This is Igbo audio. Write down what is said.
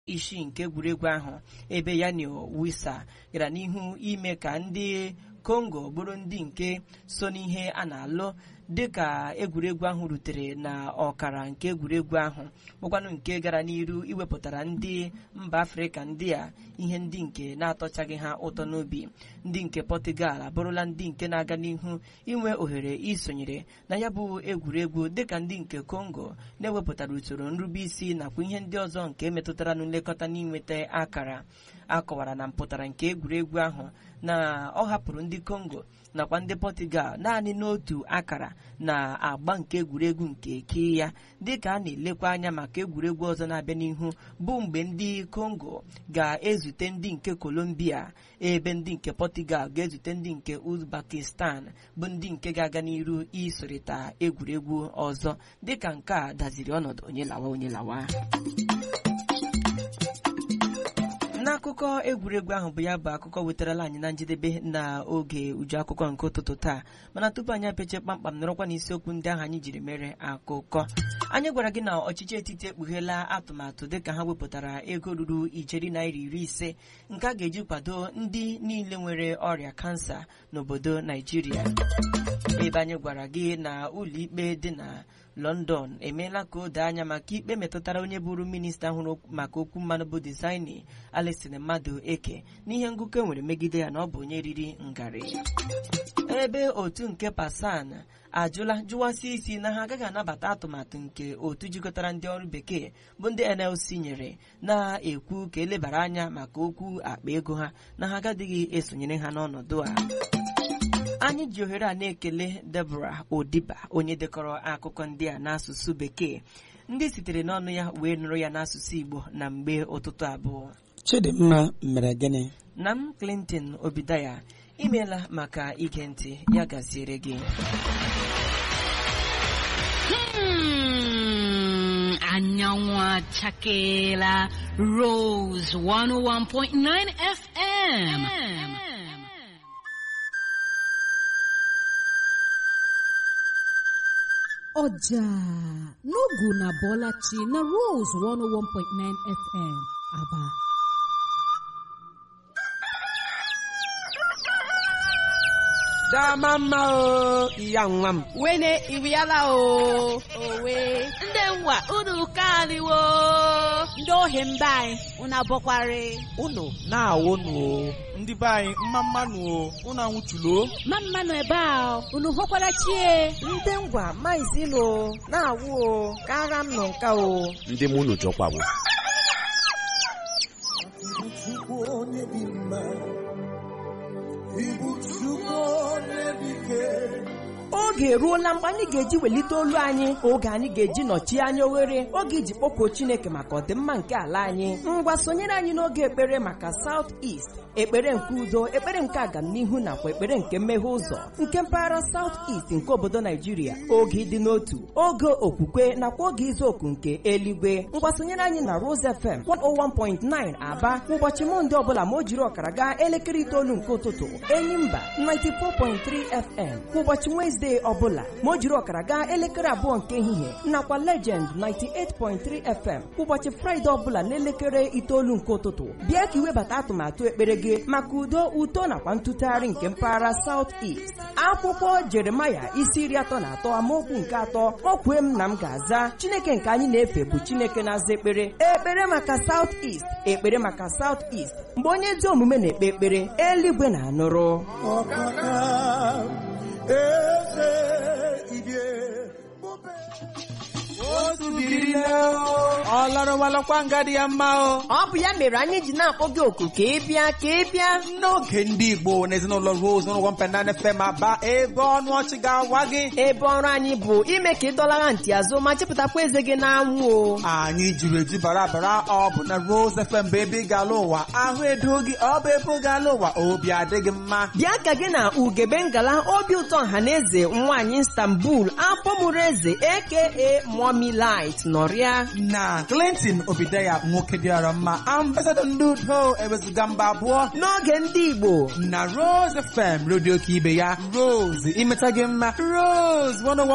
isii nke egwuregwu ahụ ebe yanio wisa gara n'ihu ime ka ndị kongo bụrụ ndị nke so n'ihe a na-alụ dịka egwuregwu ahụ rutere na ọkara nke egwuregwu ahụ bụkwanụ nke gara n'iru iwepụtara ndị mba afrịka ndị a ihe ndị nke na-atọchaghị ha ụtọ n'obi ndị nke pọtugal abụrụla ndị nke na-aga n'ihu inwe ohere isonyere na ya bụ egwuregwu dịka ndị nke kongo na-ewepụtara usoro nrubeisi nakwa ihe ndị ọzọ nke metụtara na nlekọta n'inweta akara akọwara na mpụtara nke egwuregwu ahụ na ọ hapụrụ ndị kongo nakwa ndị pọtugal naanị n'otu akara na agba nke egwuregwu nke ke ya dịka a na-elekwa anya maka egwuregwu ọzọ na-abịa n'ihu bụ mgbe ndị kongo ga-ezute ndị nke kolombia ebe ndị nke pọtugal ga-ezute ndị nke uzbekistan bụ ndị nke ga-aga n'iru isorịta egwuregwu ọzọ dịka nke a daziri ọnọdụ onye lawa onye lawa n'akụkọ egwuregwu ahụ bụ ya bụ akụkọ wetarala anyị na njedebe na oge uju akụkọ nke ụtụtụ taa mana tupu anyị apeche kpamkpam nọrọkwa n'isiokwu ndị ahụ anyị jiri mere akụkọ anyị gwara gị na ọchịchị etiti ekpugheela atụmatụ dịka ha wepụtara ego ruru ijeri naira iri ise nke a ga-eji kwado ndị niile nwere ọrịa kansa n'obodo naijiria ebe anyị gwara gị na ụlọikpe dị na london emeela ka o doo anya maka ikpe metụtara onye bụrụ minista hụrụ maka okwu mmanụ bụ dizaini alexin mmadụ eke n'ihe ngụkọ enwere megide ya na ọ bụ onye riri ngarị ebe otu nke pasan ajụla jụwasị isi na ha agaghị anabata atụmatụ nke otu jikọtara ndị ọrụ bekee bụ ndị nlc nyere na-ekwu ka elebara anya maka okwu akpa ego ha na ha agadịghị esonyere ha n'ọnọdụ a anyị ji ohere a na-ekele Deborah Odiba onye dekọrọ akụkọ ndị a n'asụsụ bekee ndị sitere n'ọnụ ya wee nụrụ ya n'asụsụ Igbo na mgbe ụtụtụ abụọ Chidimma mere gịnị na m Clinton Obidaya imeela maka ige ntị ya gaziere gị Hmm, anyanwụ achakeela Rose 101.9 FM. ọjà n'ogu na bọlachi na Rose 101.9 FM Aba dama mma o iya nwa m wene iriala o owe Ndị nwa unu kaliwo ndị ohi mba anyị unu abọkwari unu na-awụ nụ o ndị be anyị mma mmanụ o unu anwụchulo ma mmanụ ebe a unu hụkwara chie ndị ngwa maizilo na-awụ o ka agha m nọ nka o ndị mụ unu jọkwawo oge eruola mgbe anyị ga-eji welite olu anyị oge anyị ga-eji nọchie anya oghere oge iji kpọkuo Chineke maka ọdịmma nke ala anyị ngwa sonyere anyị n'oge ekpere maka South East ekpere nke udo ekpere nke agamnihu nakwa ekpere nke mmeghe ụzọ nke mpaghara South East nke obodo Naijiria oge ịdị n'otu oge okwukwe nakwa oge izu oku nke eluigwe ngwa sonyere anyị na Rose FM 101.9 Aba ụbọchị Mọnde ọbụla ma o jiri ọkara gaa elekere itoolu nke ụtụtụ Enyimba 94.3 FM kwa ụbọchị Wezdee ọbụla ma o jiri ọkara gaa elekere abụọ nke ehihie nakwa Legend 98.3 FM kwa ụbọchị Fraịde ọbụla n'elekere itoolu nke ụtụtụ bịa ka iwebata atụmatụ ekpere gị maka udo uto nakwa ntụtụgharị nke mpaghara South East akwụkwọ Jeremaya isi iri atọ na atọ amaokwu nke atọ o kwue m na m ga-aza Chineke nke anyị na-efe bụ Chineke na-aza ekpere ekpere maka South East ekpere maka South East mgbe onye ezi omume na-ekpe ekpere eluigwe na-anụrụ ọ larụwalakwa nga dị ya mma o ọ bụ ya mere anyị ji na-akpọ gị oku ka ị bịa ka ị bịa n'oge ndị Igbo na ezinụlọ Rose n'ụlọ mpenana FM aba ebe ọnụ ọchị ga-awa gị ebe ọrụ anyị bụ ime ka ị dọlara ntị azụ ma chepụtakwa eze gị n'anwụ o anyị jiri eju bara bara ọ bụ na Rose FM bụ ebe ị ga-ala ụwa ahụ edo gị ọ bụ ebe ị ga-ala ụwa obi adịghị mma bịa ka gị na ugebe ngala obi ụtọ ọhaneze nwaanyị Istanbul afọmụrụ eze aka Mommy Light nọrịa na Clinton Obidaya nwoke dịara mma ambasadọ ndị udo ewezuga mba abụọ n'oge ndị Igbo na Rose FM redio ka ibe ya Rose imeta gị mma Rose 101